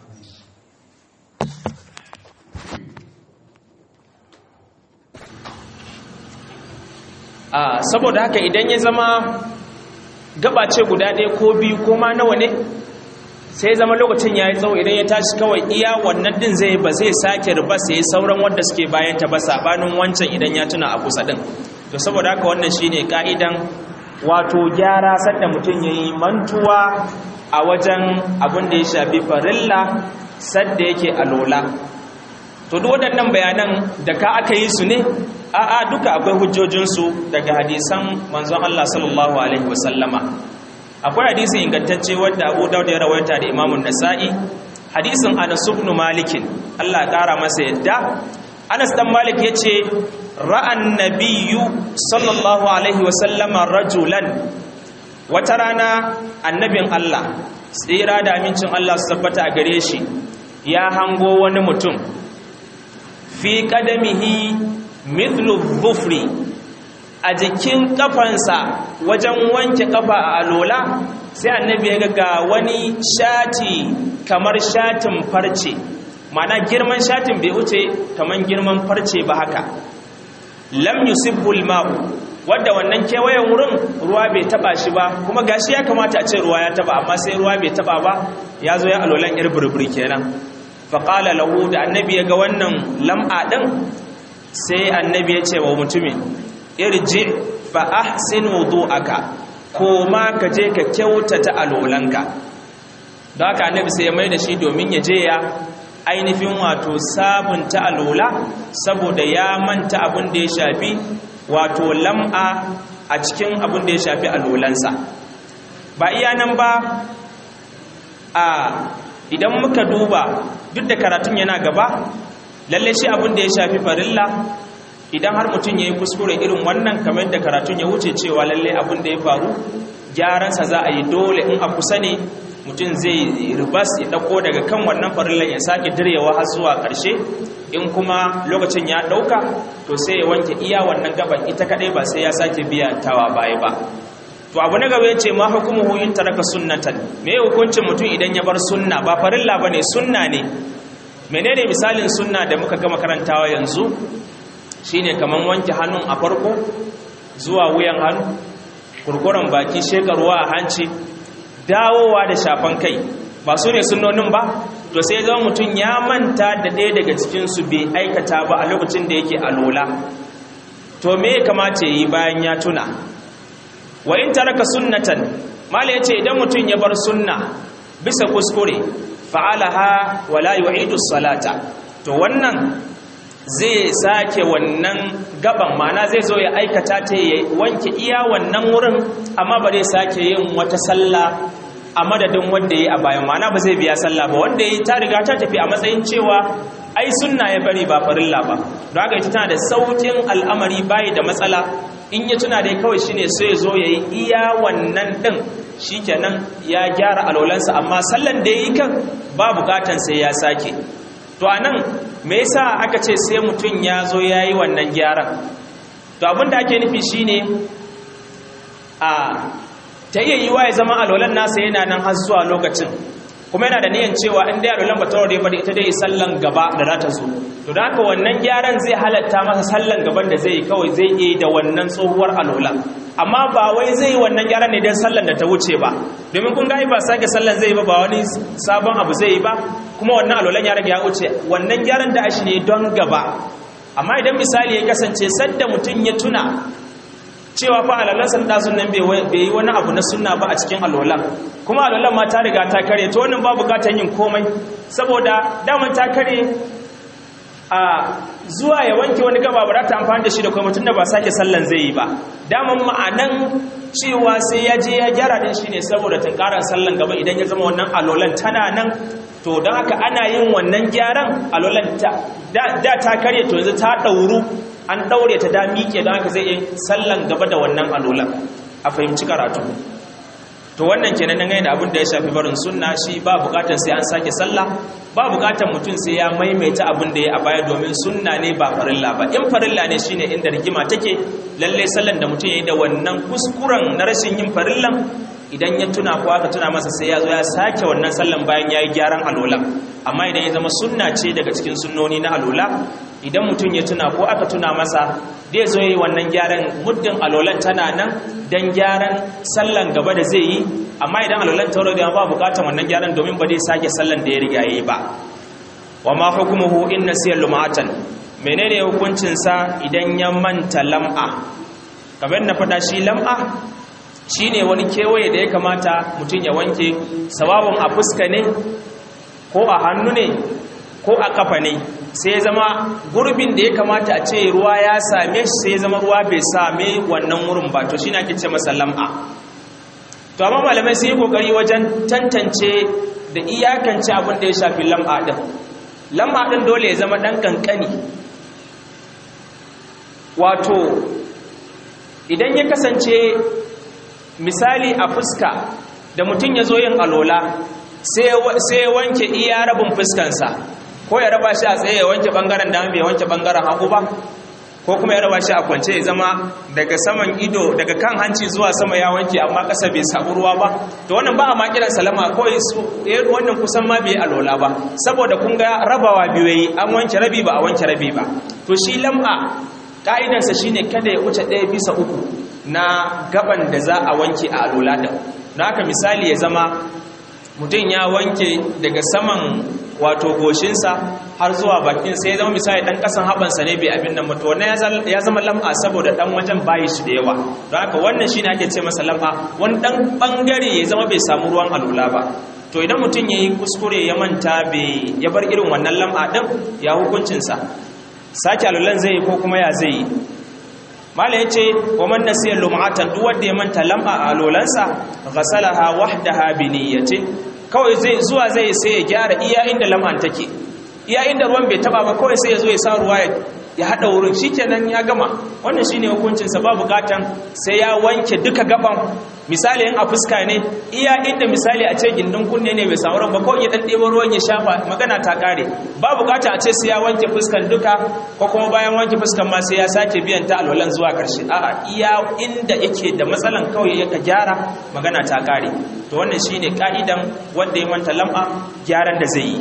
saboda haka idan ya zama gaba ce guda ɗaya ko biyu ko ma nawa ne sai zama lokacin ya yi tsawo idan ya tashi kawai iya wannan din zai ba zai sake riba sai sauran wanda suke bayan ta ba sabanin wancan idan ya tuna a kusa din to saboda haka wannan shine ka'idan wato gyara sanda mutum ya yi mantuwa a wajen abin da ya shafi farilla sadda yake alola to duk waɗannan bayanan da ka aka yi su ne a'a duka akwai hujjojinsu daga hadisan manzon Allah sallallahu alaihi wasallama akwai hadisi ingantacce wanda Abu Dawud ya rawaita da Imam Nasa'i hadisin Anas ibn Malik Allah ƙara masa yadda Anas dan Malik yace ra'an nabiyyu sallallahu alaihi wa sallama rajulan wata rana annabin Allah tsira da amincin Allah su tabbata a gare shi ya hango wani mutum fi qadamihi mithlu dhufri a jikin kafansa wajen wanke kafa a alola sai annabi ya ga wani shati kamar shatin farce mana girman shatin bai wuce kamar girman farce ba haka lam yusibbul ma'u wadda wannan kewayen wurin ruwa bai taba shi ba kuma gashi ya kamata a ce ruwa ya taba amma sai ruwa bai taba ba ya zo ya alolan yar burburi kenan faƙala lahu da annabi ya ga wannan lam'a ɗin sai annabi ya ce wa mutumin irji fa ahsin wudu'aka ko ma ka je ka kyautata alolanka don haka annabi sai ya mai da shi domin ya je ya ainihin wato sabunta alola saboda ya manta abin da ya shafi wato lam'a a cikin abin da ya shafi alolansa ba iya nan ba a idan muka duba duk da karatun yana gaba lalle shi abin da ya shafi farilla idan har mutum ya yi kuskure irin wannan kamar da karatun ya wuce cewa lalle abin da ya faru gyaransa za a yi dole in a kusa ne mutum zai ribas ya ɗauko daga kan wannan farillan ya sake diryewa har zuwa ƙarshe in kuma lokacin ya ɗauka to sai ya wanke iya wannan gaban ita kaɗai ba sai ya sake biya tawa baya ba to abu na gaba yace ma hukumuhu in taraka sunnatan me hukuncin mutum idan ya bar sunna ba farilla bane sunna ne menene misalin sunna da muka gama karantawa yanzu shine kaman wanke hannun a farko zuwa wuyan hannu kurkuren baki shekarwa a hanci dawowa da shafan kai ba su ne sunnonin ba to sai zama mutum ya manta da ɗaya daga cikinsu bai aikata ba a lokacin da yake alola to me ya kamata ya yi bayan ya tuna wa in taraka sunnatan mala yace idan mutun ya bar sunna bisa kuskure fa'alaha wala yu'idu salata to wannan zai sake wannan gaban mana zai zo ya aikata ta ya wanke iya wannan wurin amma ba zai sake yin wata sallah a madadin wanda yayi a bayan mana ba zai biya sallah ba wanda yayi ta riga ta tafi a matsayin cewa ai sunna ya bari ba farilla ba don haka ita tana da saukin al'amari bayi da matsala in ya tuna dai kawai shine sai ya zo ya yi iya wannan ɗin shikenan ya gyara alolansa amma sallan da ya yi kan ba bukatan sai ya sake to a nan me yasa aka ce sai mutum ya zo ya yi wannan gyaran to abin da ake nufi shine a ta iya yiwa ya zama alolan nasa yana nan har zuwa lokacin kuma yana da niyan cewa in dai alolan ba ta ba da ita dai sallan gaba da za ta zo to da haka wannan gyaran zai halatta masa sallan gaban da zai yi kawai zai yi da wannan tsohuwar alola amma ba wai zai yi wannan gyaran ne don sallan da ta wuce ba domin kun gani ba sake sallan zai yi ba ba wani sabon abu zai yi ba kuma wannan alolan ya rage ya wuce wannan gyaran da ashi ne don gaba amma idan misali ya kasance sadda mutum ya tuna cewa fa alalan sanda sunan bai yi wani abu na sunna ba a cikin alolan kuma alolan ma ta riga ta kare to wannan ba bukatar yin komai saboda daman ta kare a zuwa ya wanke wani gaba ba za ta amfani da shi da kuma mutum da ba sake sallan zai yi ba daman ma'anan cewa sai ya je ya gyara din shi ne saboda tunkarar sallan gaba idan ya zama wannan alolan tana nan to don haka ana yin wannan gyaran alolan da ta karye to yanzu ta ɗauru an ɗaure ta da miƙe don haka zai yi sallan gaba da wannan alolan a fahimci karatu to wannan kenan dangane da abin da ya shafi barin sunna shi ba bukatar sai an sake sallah ba bukatar mutum sai ya maimaita abin da ya a baya domin sunna ne ba farilla ba in farilla ne shine inda rigima take lalle sallan da mutum yayi da wannan kuskuren na rashin yin farillan idan ya tuna ko aka tuna masa sai ya zo ya sake wannan sallan bayan yayi gyaran alola amma idan ya zama sunna ce daga cikin sunnoni na alola idan mutum ya tuna ko aka tuna masa zai zo yi wannan gyaran muddin alolan tana nan don gyaran sallan gaba da zai yi amma idan alolan tauro da ba bukatan wannan gyaran domin ba zai sake sallan da ya riga yi ba wa ma hukumuhu in nasiya lum'atan menene hukuncin sa idan ya manta lam'a kamar na faɗa shi lam'a shine wani kewaye da ya kamata mutum ya wanke sawawun a fuska ne ko a hannu ne ko a kafa ne sai zama gurbin da ya kamata a ce ruwa ya same shi sai zama ruwa bai same wannan wurin ba to shine ake ce masa lam'a to amma malamai sun yi kokari wajen tantance da iyakance abin da ya shafi lam'a din lam'a din dole ya zama dan kankani wato idan ya kasance misali a fuska da mutum ya zo yin alola sai ya wanke iya rabin fuskansa ko ya raba shi a tsaye ya wanke bangaren dama bai wanke bangaren hagu ba ko kuma ya raba shi a kwance ya zama daga saman ido daga kan hanci zuwa sama ya wanke amma ƙasa bai samu ruwa ba to wannan ba a ma kiran salama kawai su wannan kusan ma bai alola ba saboda kun ga rabawa biyu yayi an wanke rabi ba a wanke rabi ba to shi lam'a ka'idarsa shine kada ya wuce ɗaya bisa uku na gaban da za a wanke a alola din don haka misali ya zama mutum ya wanke daga saman wato goshinsa har zuwa bakin sai ya zama misali dan kasan habansa ne bai abin nan mutu wannan ya zama lam'a saboda dan wajen bayi shi da yawa don haka wannan shine ake ce masa lam'a wani dan bangare ya zama bai samu ruwan alula ba to idan mutum yayi kuskure ya manta bai ya bar irin wannan lam'a din ya hukuncinsa sake alulan zai yi ko kuma ya zai yi mala ya ce wa man nasiya lum'atan duk wanda ya manta lam'a a alolansa ghasalaha wahdaha bi niyyati kawai zai zuwa zai sai ya gyara iya inda lam'an take iya inda ruwan bai taba ba kawai sai ya zo ya sa ruwa ya hada wurin shikenan ya gama wannan shine hukuncin sa ba bukatan sai ya wanke duka gaban misali in a fuska ne iya inda misali a ce gindin kunne ne bai samu ruwan ba kawai ya dan ɗebo ruwan ya shafa magana ta kare ba bukata a ce sai ya wanke fuskan duka ko kuma bayan wanke fuskan ma sai ya sake biyan ta alwalan zuwa karshe a'a iya inda yake da matsalan kawai ya ka gyara magana ta kare to wannan shine ka'idan wanda ya manta lam'a gyaran da zai yi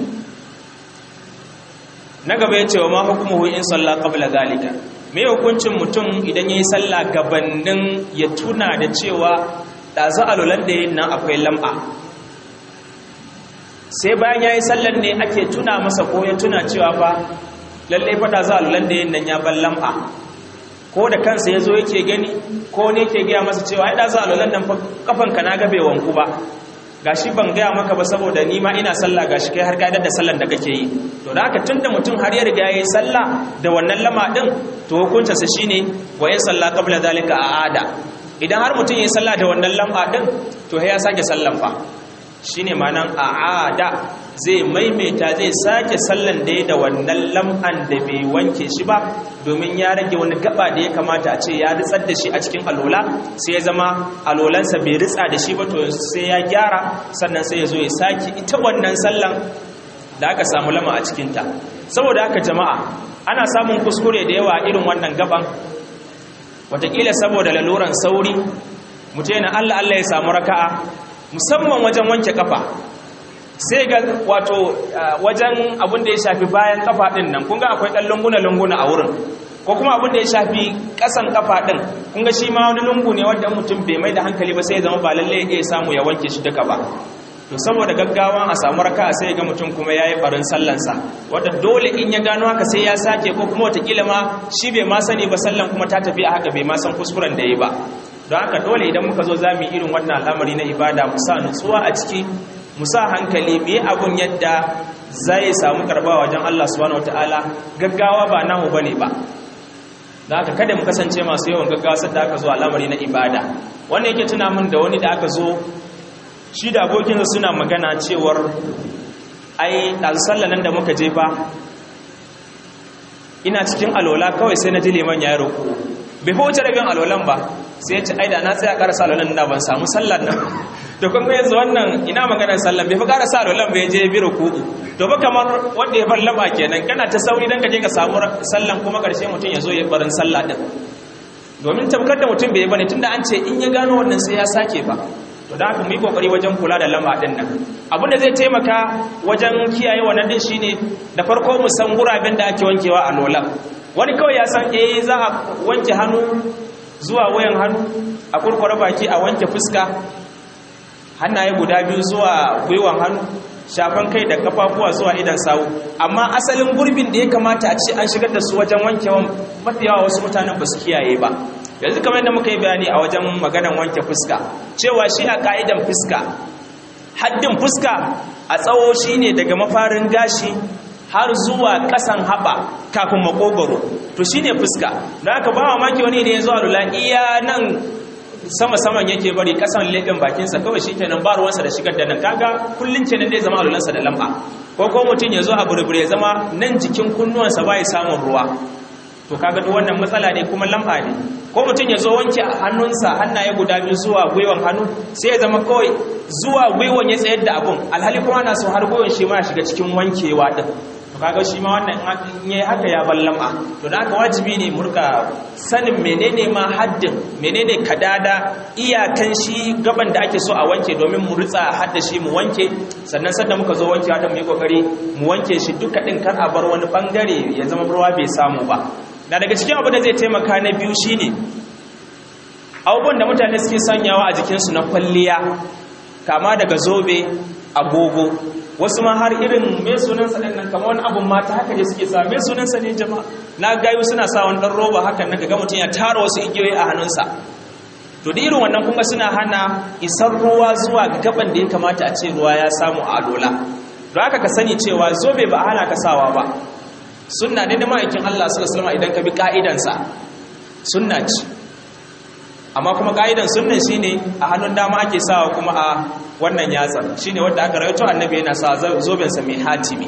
na gaba ya ce wa ma hukumuhu in salla qabla zalika me hukuncin mutum idan yayi sallah gabanin ya tuna da cewa dazu alulan da yin nan akwai lam'a sai bayan yayi sallan ne ake tuna masa ko ya tuna cewa fa lalle fa dazu alulan da yin nan ya ban lam'a ko da kansa yazo yake gani ko ne yake ga masa cewa ai dazu alulan nan fa kafanka na ga bai wanku ba gashi ban gaya maka ba saboda ni ma ina sallah gashi kai har ka da sallan da kake yi to da haka tunda mutum har ya riga yayi sallah da wannan lama din to hukuncin sa shine wa ya salla qabla zalika aada idan har mutum yayi sallah da wannan lama din to ya sake sallan fa shine ma'anan aada zai maimaita zai sake sallan da ya da wannan lam'an da bai wanke shi ba domin ya rage wani gaba da ya kamata a ce ya ritsar da shi a cikin alola sai ya zama alolansa bai ritsa da shi ba to sai ya gyara sannan sai ya zo ya sake ita wannan sallan da aka samu lama a cikinta saboda haka jama'a ana samun kuskure da yawa irin wannan gaban watakila saboda laluran sauri mutum yana allah allah ya samu raka'a musamman wajen wanke kafa sai ga wato wajen abin da ya shafi bayan kafa din nan kun ga akwai ɗan lunguna-lunguna a wurin ko kuma abin da ya shafi ƙasan kafa din kun ga shi ma wani lungu ne wanda mutum bai mai da hankali ba sai ya zama ba lalle ya samu ya wanke shi duka ba to saboda gaggawa a samu raka sai ga mutum kuma yayi barin sallansa wanda dole in ya gano haka sai ya sake ko kuma watakila ma shi bai ma sani ba sallan kuma ta tafi a haka bai ma san kuskuren da yi ba don haka dole idan muka zo za mu yi irin wannan al'amari na ibada mu sa nutsuwa a ciki mu sa hankali mu yi abun yadda zai samu karba wajen Allah subhanahu wataala gaggawa ba namu bane ba da haka kada mu kasance masu yawan gaggawa sadda aka zo al'amari na ibada wannan yake tuna min da wani da aka zo shi da abokinsa suna magana cewar ai ɗazu nan da muka je ba ina cikin alola kawai sai na ji liman ya roƙo bai fi wuce rabin alolan ba sai ya ce ai da na tsaya ƙarasa alolan da ban samu sallar nan da kuma yanzu wannan ina maganar sallar bai fi ƙarasa alolan bai je bi roƙo to ba kamar wanda ya bar laba kenan kana ta sauri don ka je ka samu sallan kuma ƙarshe mutum ya zo ya barin sallah ɗin domin tabbatar da mutum bai bane tunda an ce in ya gano wannan sai ya sake ba to da haka mu yi kokari wajen kula da lamba din nan abin da zai taimaka wajen kiyaye wannan din shine da farko mu san guraben da ake wankewa a lola wani kawai ya san eh za a wanke hannu zuwa wayan hannu a kurkure baki a wanke fuska hannaye guda biyu zuwa gwiwan hannu shafan kai da kafafuwa zuwa idan sawu amma asalin gurbin da ya kamata a ce an shigar da su wajen wankewan mafi yawa wasu mutanen ba su kiyaye ba yanzu kamar yadda muka yi bayani a wajen maganan wanke fuska cewa shi a ka'idan fuska haddin fuska a tsawo shine daga mafarin gashi har zuwa kasan haɓa kafin makogoro to shine fuska don haka ba maki wani ne ya zuwa lula iya nan sama saman yake bari kasan leɓen bakinsa kawai shi kenan ba ruwansa da shigar da nan kaga kullum kenan zai zama alulansa da lamba ko ko mutum ya zo a burbure ya zama nan jikin kunnuwansa ba ya samun ruwa to kaga duk wannan matsala ne kuma lamba ne ko mutum ya zo wanke hannunsa hannaye guda biyu zuwa gwiwan hannu sai ya zama kawai zuwa gwiwan ya tsayar da abun alhali kuma na so har gwiwan shi ma ya shiga cikin wankewa din to kaga shi ma wannan in yayi haka ya bar lamba to da haka wajibi ne murka sanin menene ma haddin menene kadada iyakan shi gaban da ake so a wanke domin mu ritsa hadda shi mu wanke sannan sanda muka zo wankewa da mu yi kokari mu wanke shi duka din kar a bar wani bangare ya zama ruwa bai samu ba na daga cikin abu da zai taimaka na biyu shine abubuwan da mutane suke sanyawa a jikinsu na kwalliya kama daga zobe agogo wasu ma har irin mai sunansa ɗin nan kama wani abun mata haka ne suke sa mai sunansa ne jama'a na gayu suna sa wani ɗan roba hakan na ga mutum ya tara wasu igiyoyi a hannunsa to da irin wannan kuma suna hana isar ruwa zuwa ga gaban da ya kamata a ce ruwa ya samu a alola don haka ka sani cewa zobe ba a hana ka sawa ba sunna ne na ma'aikin Allah sallallahu alaihi idan ka bi ka'idansa sunna ce amma kuma ka'idan sunnan shine a hannun dama ake sawa kuma a wannan yatsar shine wanda aka rawaito annabi yana sa zoben sa mai hatimi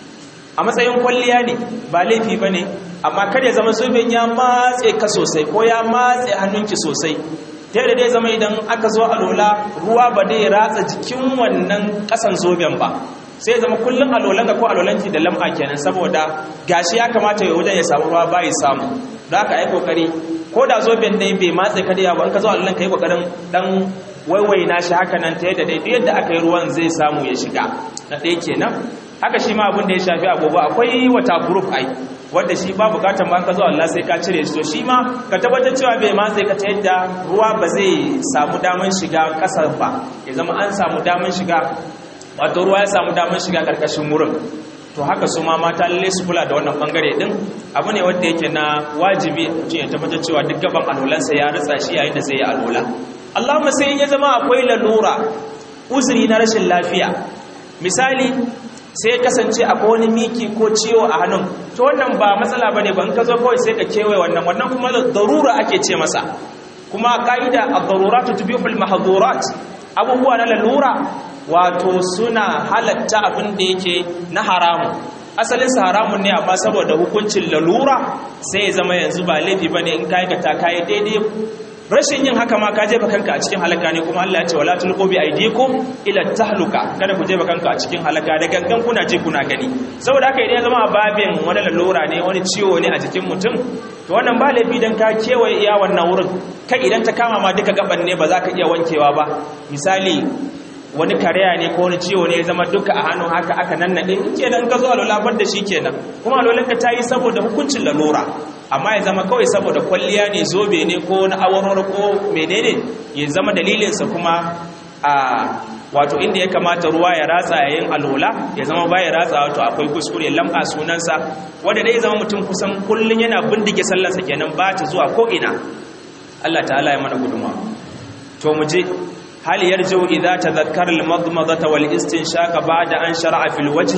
a matsayin kwalliya ne ba laifi bane amma kada ya zama zoben ya matse ka sosai ko ya matse hannunki sosai ta yadda dai zama idan aka zo a lola ruwa ba dai ratsa jikin wannan kasan zoben ba sai zama kullum alolanka ko alolanki da lam'a kenan saboda gashi ya kamata ya wajen ya samu ruwa bai samu da aka yi kokari ko da zoben ne bai matse ka da yawa in ka zo alolan ka yi kokarin dan waiwaina shi haka nan ta yadda dai duk yadda aka yi ruwan zai samu ya shiga na ɗaya kenan haka shi ma abin da ya shafi agogo akwai wata group ai wanda shi ba bukatan ba ka zo Allah sai ka cire shi to shi ma ka tabbatar cewa bai matse ka ta yadda ruwa ba zai samu daman shiga ƙasar ba ya zama an samu daman shiga wato ruwa ya samu damar shiga karkashin wurin to haka su ma mata lalle su kula da wannan bangare din abu ne wanda yake na wajibi mutum ya tabbatar cewa duk gaban alolansa ya ritsa shi yayin da zai yi alola Allahumma sai ya zama akwai lalura uzuri na rashin lafiya misali sai kasance akwai wani miki ko ciwo a hannun to wannan ba matsala bane ban ka zo kawai sai ka kewaye wannan wannan kuma darura ake ce masa kuma ka'ida ad-daruratu tubihu al-mahdhurat abubuwa na lalura wato suna halatta abin da yake na haramun asalinsa haramun ne amma saboda hukuncin lalura sai ya zama yanzu ba laifi bane in ka aikata kayi daidai rashin yin haka ma ka jefa kanka a cikin halaka ne kuma Allah ya ce wala tulqu bi aydikum ila tahluka kada ku jefa kanka a cikin halaka da gangan kuna je kuna gani saboda haka idan ya zama babin wani lalura ne wani ciwo ne a jikin mutum to wannan ba laifi dan ka kewaye iya wannan wurin kai idan ta kama ma duka gaban ne ba za ka iya wankewa ba misali wani karya ne ko wani ciwo ne ya zama duka a hannun haka aka nannaɗe kenan ka zo a lulabar da shi kenan kuma alolinka ta yi saboda hukuncin lalura amma ya zama kawai saboda kwalliya ne zobe ne ko na awarwar ko menene ya zama dalilinsa kuma a wato inda ya kamata ruwa ya ratsa yayin alola ya zama baya ratsa wato akwai kuskure lam'a sunansa wanda dai zama mutum kusan kullun yana bindige sallarsa kenan ba ta zuwa ko ina Allah ta'ala ya mana gudunmawa to mu je hal yarju idza tadhakkara al-madmadata wal istinshaqa ba'da an shar'a fil wajhi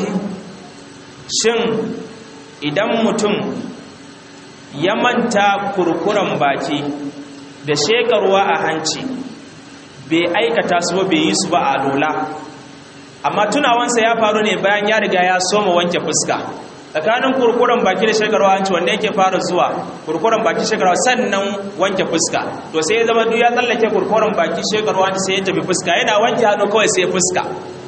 shin idan mutum ya manta kurkuran baki da shekarwa a hanci bai aikata su ba bai yi su ba a lola amma tunawansa ya faru ne bayan ya riga ya soma wanke fuska tsakanin kurkuren baki da shekarwa hanci wanda yake fara zuwa kurkuren baki shekarwa sannan wanke fuska to sai ya zama duk ya tsallake kurkuren baki shekarwa hanci sai ya tafi fuska yana wanke hannu kawai sai fuska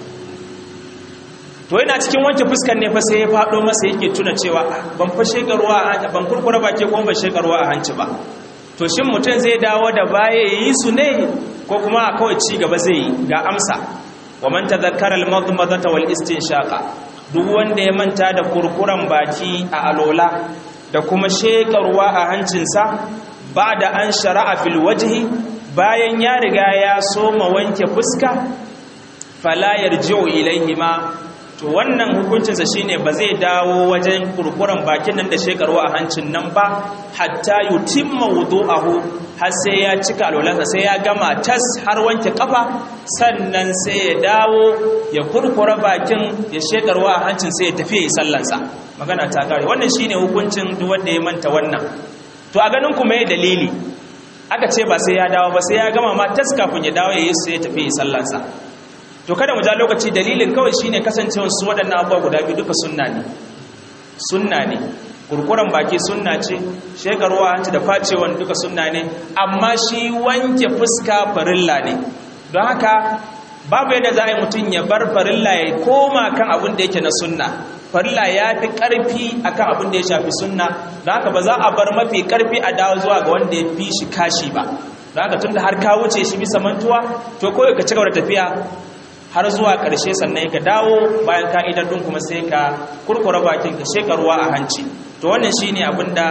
to yana cikin wanke fuskan ne fa sai ya faɗo masa yake tuna cewa ban fa shekarwa a ban kurkura baki ko ban shekarwa a hanci ba to shin mutum zai dawo da baya yi su ne ko kuma kawai ci gaba zai yi ga amsa wa man tadhakkara al-madmadata wal istinshaqa duk wanda ya manta da kurkuran baki a alola da kuma shekarwa a hancinsa ba da an shara'a fil wajhi bayan ya riga ya soma wanke fuska fala yarji'u ilaihima to wannan hukuncinsa shine ba zai dawo wajen kurkuran bakin nan da shekarwa a hancin nan ba hatta yutimma wudu'ahu har sai ya cika alwalansa sai ya gama tas har wanke kafa sannan sai ya dawo ya kurkura bakin ya shekarwa a hancin sai ya tafi yi sallansa magana ta kare wannan shine hukuncin duk wanda ya manta wannan to a ganin ku mai dalili aka ce ba sai ya dawo ba sai ya gama ma tas kafin ya dawo ya yi sai ya tafi yi sallansa to kada mu ja lokaci dalilin kawai shine kasancewar su waɗannan abubuwa guda biyu duka sunna ne sunna ne kurkuren baki sunna ce shekarwa hanci da facewan duka sunna ne amma shi wanke fuska farilla ne don haka babu yadda za a yi mutum ya bar farilla ya koma kan abin da yake na sunna farilla ya fi ƙarfi a kan abin da ya shafi sunna don haka ba za a bar mafi ƙarfi a dawo zuwa ga wanda ya fi shi kashi ba don haka tun da har ka wuce shi bisa mantuwa to kawai ka cigaba da tafiya har zuwa ƙarshe sannan ka dawo bayan ka'idar ɗin kuma sai ka kurkura bakin ka shekarwa a hanci to wannan shi ne abin da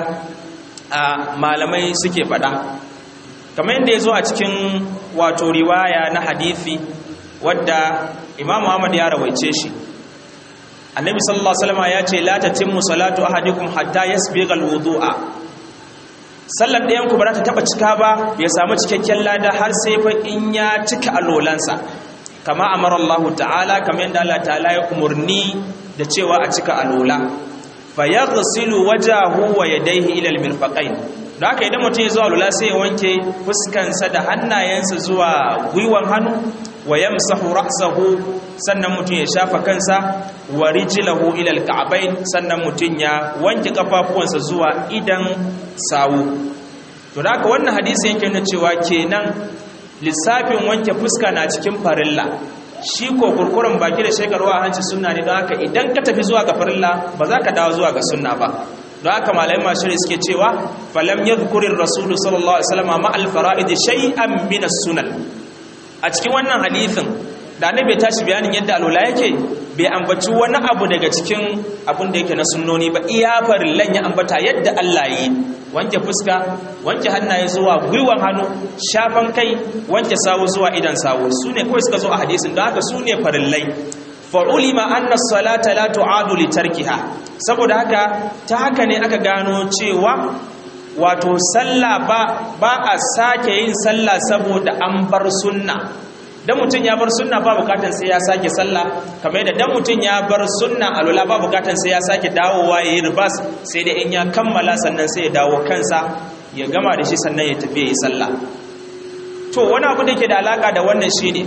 malamai suke faɗa kamar yadda ya zo a cikin wato riwaya na hadithi wadda imam muhammad ya rawaice shi annabi sallallahu alaihi wasallam ya ce la tatimmu salatu ahadikum hatta yasbigha alwudu'a sallar ɗayan ku ba za ta taba cika ba ya samu cikakken lada har sai fa in ya cika alolansa kama amara Allah ta'ala kamar yadda Allah ta'ala ya umurni da cewa a cika alola fa yaghsilu wajahu wa yadayhi ila almirfaqain da haka idan mutum ya zuwa lula sai ya wanke fuskansa da hannayensa zuwa gwiwan hannu wa yamsahu ra'sahu sannan mutum ya shafa kansa wa rijlahu ila alka'bayn sannan mutum ya wanke kafafuwansa zuwa idan sawu to da haka wannan hadisi yake nuna cewa kenan lissafin wanke fuska na cikin farilla shi ko kurkuren baki da shekarwa a hanci sunna ne don haka idan ka tafi zuwa ga farilla ba za ka dawo zuwa ga sunna ba don haka malayin mashiri suke cewa falam ya zukurin rasulu sallallahu alaihi wasallam ma alfara'id shay'an min as-sunan a cikin wannan hadithin da annabi ya tashi bayanin yadda alula yake bai ambaci wani abu daga cikin abin da yake na sunnoni ba iya farillan ya ambata yadda Allah yi wanke fuska wanke hannaye zuwa gwiwan hannu shafan kai wanke sawu zuwa idan sawu su ne kawai suka zo a hadisin don haka su ne farillai fa'ulima anna salata la tu'adu li tarkiha saboda haka ta haka ne aka gano cewa wato sallah ba ba a sake yin sallah saboda an bar sunna dan mutun ya bar sunna ba bukatan sai ya sake sallah kamar yadda dan mutun ya bar sunna alula ba bukatan sai ya sake dawowa yayin ribas sai da in ya kammala sannan sai ya dawo kansa ya gama da shi sannan ya tafi yi sallah to wani abu da ke da alaka da wannan shine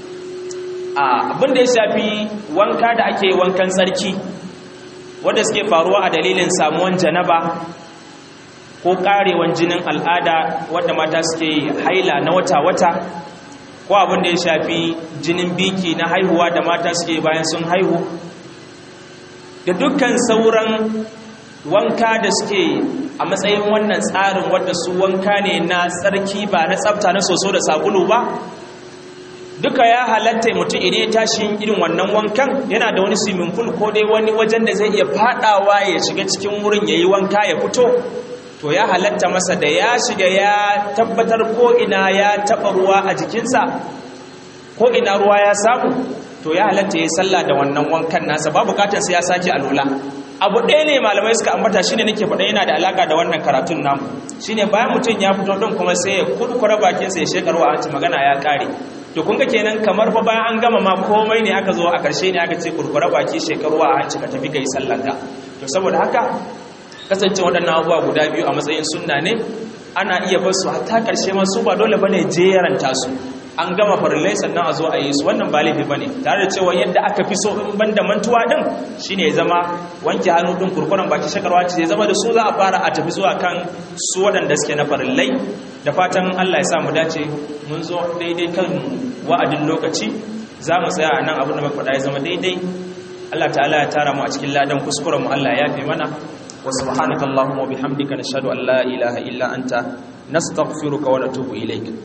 abin da ya shafi wanka da ake wankan tsarki wanda suke faruwa a dalilin samuwan janaba ko karewan jinin al'ada wadda mata suke haila na wata-wata ko abin da ya shafi jinin biki na haihuwa da mata suke bayan sun haihu da dukkan sauran wanka da suke a matsayin wannan tsarin wadda su wanka ne na tsarki ba na tsafta na soso da sabulu ba duka ya halatta mutum idan ya tashi irin wannan wankan yana da wani swimming pool ko dai wani wajen da zai iya fadawa ya shiga cikin wurin ya yi wanka ya fito to ya halatta masa da ya shiga ya tabbatar ko ina ya taba ruwa a jikinsa ko ina ruwa ya samu to ya halatta ya sallah da wannan wankan nasa ba bukatar sai ya sake alula abu ɗaya ne malamai suka ambata shine nake faɗa yana da alaka da wannan karatun namu shine bayan mutum ya fito din kuma sai ya kurkura bakinsa ya shekarwa a ci magana ya kare to kun ga kenan kamar fa bayan an gama ma komai ne aka zo a ƙarshe ne aka ce kurkura baki shekaru a hanci ka tafi kai sallanka to saboda haka kasance waɗannan abubuwa guda biyu a matsayin sunna ne ana iya bar su hatta ƙarshe ma su ba dole bane jeranta su an gama farillai sannan a zo a yi su wannan ba laifi bane tare da cewa yadda aka fi so in banda mantuwa din shine ya zama wanke hannu din kurkuren baki shakarwa ce ya zama da su za a fara a tafi zuwa kan su waɗanda suke na farillai da fatan Allah ya sa mu dace mun zo daidai kan wa'adin lokaci za mu tsaya a nan abin da muka faɗa ya zama daidai Allah ta'ala ya tara mu a cikin ladan kuskuren mu Allah ya yafe mana wa subhanakallahumma wa bihamdika nashhadu an la ilaha illa anta nastaghfiruka wa natubu ilayk